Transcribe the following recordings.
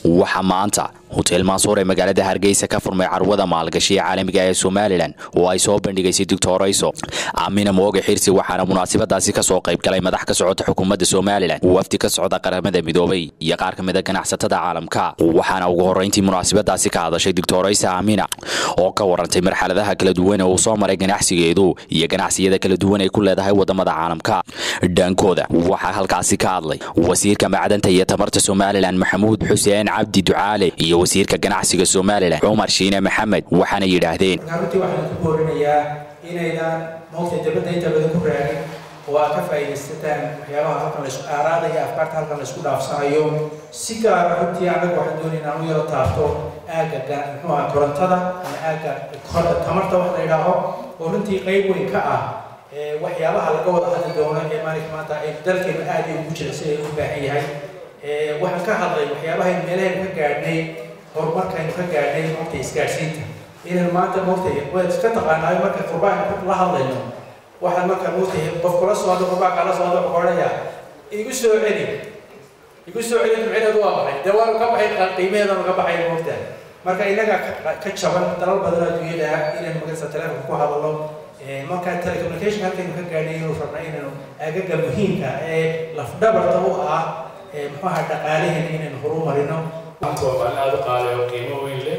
waxaa maanta hotel mansuur ee magaalada hargeysa ka furmay carwada maalgashiga caalamiga ee somalilan oo ay soo bandhigaysay doctorayso aamina mooge xirsi waxaana munaasabadaasi kasoo qayb galay madax ka socota xukuumadda somalilan wafdi ka socda qaramada midoobay iyo qaar ka mid a ganacsatada caalamka waxaana ugu horrayntii munaasabadaasi ka hadashay doctoraysa aamina oo ka warantay marxaladaha kala duwan ee uu soo maray ganacsigeedu iyo ganacsiyada kala duwan ay ku leedahay wadamada caalamka dhankooda waxaa halkaasi ka hadlay wasiirka macdanta iyo tamarta somalilan maxamuud xuseen cabdi ducaale iyo wasiirka ganacsiga somalilan cumar shiine maxamed waxaana yidhaahdeen runtii waxaan ku boorinayaa inaydan moogtay dibadda inta badan ku raagin oo aad ka faa'iidaysataan waxyaabaha halkan laisku aaraada iyo afkaarta halkan laisku dhaafsanayo si gaara runtii anagu waxaan doonaya inaan u yaro taabto aagga muxuu aha korontada ama aagga tamarta wax la yidhaaho oo runtii qayb weyn ka ah waxyaabaha laga wada hadli doono ee maalinka maanta ee dalkeena aad ugu jira si ay u baahan yahay waxaan ka hadlay waxyaabahayn meelahaynu ka gaadhnay horumarkaynu ka gaadhnay moogtay isgaadhsiinta inaynu maanta moogtay waad iska taqaanaayo marka qurbaan la hadlayno waxaan marka moogtay qof kula soo hadlo qurbaan kala soo hadlo odhanaya igu soo celi igu soo celi micnaheedu waa maxay dee waanu ka baxay qiimaheedanu ka baxay moogtaa marka innaga ka jaban dalal badan adduunyada inaynu magarsa telefonka ku hadalno marka telecommunication halkaynu ka gaadhay inuu rabna inaynu agaga muhiimka ee lafdhabarta u ah muxuu ahaa dhaqaalaheena inaynu horumarino maanta waa maalin aada u qaali oo qiimo weyn leh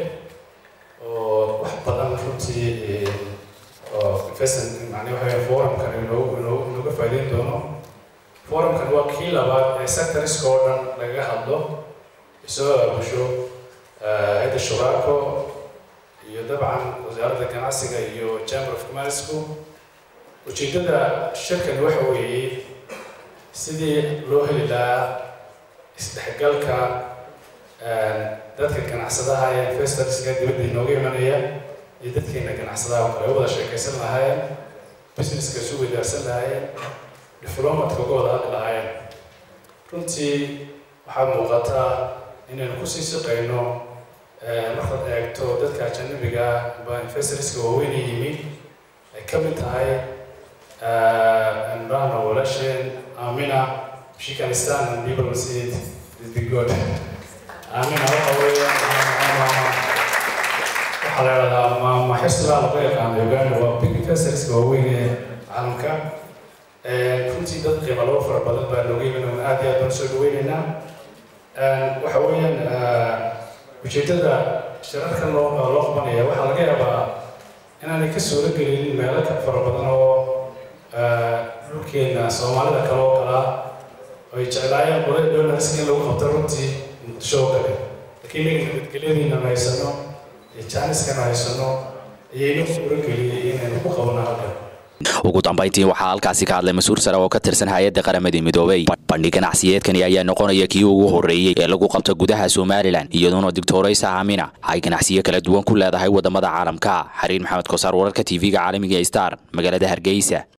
oo wax badan runtii oo investment macnaa waxa weeye forumkan inoogu inoogu inooga faa'iideyn doono forumkan waa kii labaad ee sectoriska oo dhan lagaga hadlo isoo aabusho hayadda shuraako iyo dabcan wasaaradda ganacsiga iyo chamber of commercku ujeeddada shirkani waxa weeye sidii loo heli lahaa isdhexgalka dadka ganacsadaha ee investorska dibadda inooga imanaya iyo dadkeena ganacsadaha oo kale wada sheekaysan lahaayeen businesska isu weydaarsan lahaayeen diplomatka uga wada hadli lahaayeen runtii waxaa muuqataa inaynu kusii shaqayno markaad eegto dadka ajanabiga ba investorska waaweyn yimi ay ka mid tahay imrana walasheen amina she can stand and people will see it is be good amina waxa weeyaan waxaa la yidhahdaa ma maxisla laga yaqaano uganda waa big investorska waaweyn ee caalamka runtii dad qiimo labo fara badan baa looga yimin aad iyo aad baan soo dhaweynaynaa waxa weeyaan ujeeddada shirarkan loo loo qabanaya waxaa laga yaabaa inaanay ka suuro gelinin meelo ka fara badan oo dhulkeena soomaalida kale oo kalaa ay jeclaayeen qolay donarska in lagu qabto runtii muqdisho oo kale laakiin inaga nabadgelyadiina haysano iyo jaaniskana haysano ayaynu suuro geliyey inaynu ku qabano halkan ugu dambayntii waxaa halkaasi ka hadlay mas-uul sare oo ka tirsan hay-adda qaramadii midoobay bandhig ganacsiyeedkani ayaa noqonaya kii ugu horreeyey ee lagu qabto gudaha somalilan iyadoona doctoraysa aamina ay ganacsiyo kala duwan ku leedahay wadamada caalamka xariir maxamed kosaar wararka tv-ga caalamiga star magaalada hargeysa